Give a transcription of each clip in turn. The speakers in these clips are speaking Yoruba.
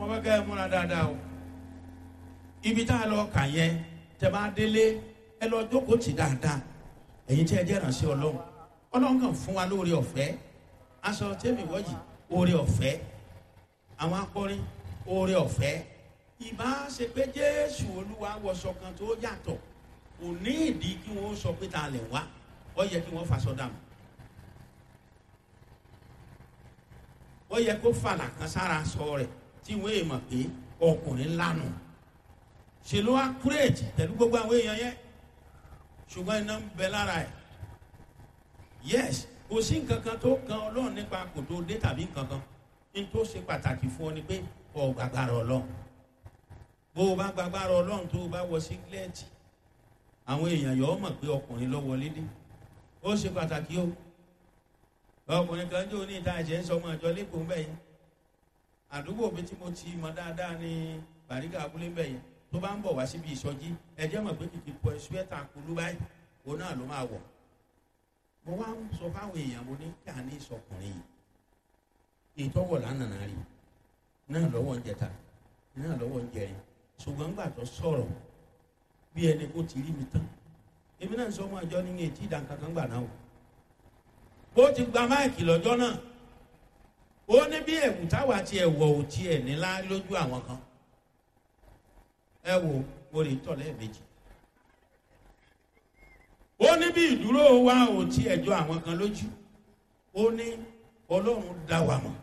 fẹ́ kẹ́ ẹ múra dáadáa o ibi tá a lọ kà yẹn tẹ bá délé ẹ lọ jókòó tì dáadáa ẹ̀yin tí ẹ jẹ́ ìrànṣẹ́ ọlọ́run ọlọ́run kàn fún wa lóore ọ̀fẹ́ aṣọ tẹ́mi wọ́yì oore ọ̀fẹ́ àwọn akọrin oore ọ̀fẹ́ ìbá ṣe pé jésù olúwa wọṣọ kan tó yàtọ̀ kò ní ìdí kí wọ́n sọ pé ta lè wá ó yẹ kí wọ́n faṣọ dànù ó yẹ kó fàlà kan sára sọ rẹ̀ tí wọ́n èèmọ̀ pé ọkùnrin lánàá ṣe ló wá kúrèjì pẹ̀lú gbogbo àwọn èèyàn yẹn ṣùgbọ́n iná ń bẹ lára ẹ̀ yes kò sí nǹkan kan tó kan ọlọ́run nípa kò tó dé tàbí nǹkan kan ní tó ṣe pàtàkì fún ọ ni pé ọ gbàgbára ọlọ́run bó o bá gbàgbára ọlọ́run tó o bá wọ sígílẹ́ẹ̀tì àwọn èèyàn yọ ọ mọ̀ pé ọkùnrin ló wọlé dé ó ṣe pàtàkì o ọkùnrin kan jó ní ìta ẹ̀jẹ̀ ń sọ ọmọ ìjọ lẹ́kọ̀ọ́ ń bẹ̀ yẹn àdúgbò mi tí mo ti mọ dáadáa ní bàríkà abúlé ń bẹ̀ yẹn tó bá ń bọ̀ wá síbi ìsọjí ẹjẹ́ mọ̀ pé kìkì pọ̀ ṣúẹ́tà kulú báyìí òun náà ló máa wọ̀. mo wá ń sọ fáwọn èèyàn mo ní kí a ní ìsọkùnrin yìí ìtọ́wọ̀ lánàá rí náà lọ́wọ́ ń jẹta náà lọ́wọ́ ń jẹrin ṣùgbọ́n gbà tó sọ̀rọ̀ bí ẹni kó ti rí mi tán èmi náà sọ ọmọ àjọ ní etí ìdánkankan gbà náà o ó ti gba máìkì lọ́jọ́ náà ó ní bí ẹ̀wù táwa tiẹ̀ wọ̀ ò tiẹ̀ nílá lójú àwọn kan ẹ wo mo lè tọ̀ lẹ́ẹ̀mejì. ó ní bí ìdúró wa ò tí ẹjọ́ àwọn kan lójú ó ní ọlọ́run dá wa mọ̀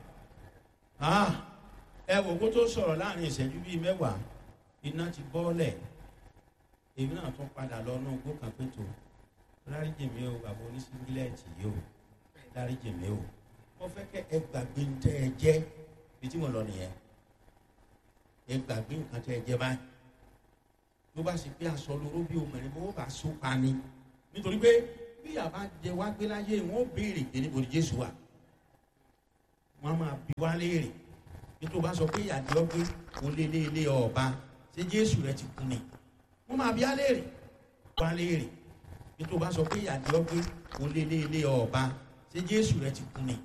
ẹ wo kó tó sọ̀rọ̀ láàrin ìṣẹ́jú bíi mẹ́wàá iná ti bọ́ọ̀lẹ̀ èmi náà tún padà lọ náà gbó kan pé tó dáríjì mi o bàbá oníṣíngílẹ̀tì yìí o dáríjì mi o mo fẹ́ kẹ́ ẹ gbàgbé ń tẹ́ ẹ jẹ́ bí tí mo lọ nìyẹn ẹ gbàgbé nǹkan tẹ́ ẹ jẹ́ báyìí ló bá ṣe pé aṣọ lóró bí obìnrin bó bá so pa ni nítorí pé bí àbá jẹ wá gbé láyé wọn ó béèrè pé níbo ni jésù wà wọn máa bí wá léèrè bí tó bá sọ pé ìyàdí ọgbẹ kò lé lé lé ọba ṣé jésù rẹ ti kú ni wọn máa bí á léèrè wá léèrè bí tó bá sọ pé ìyàdí ọgbẹ kò lé lé lé ọba ṣé jésù rẹ ti kú ni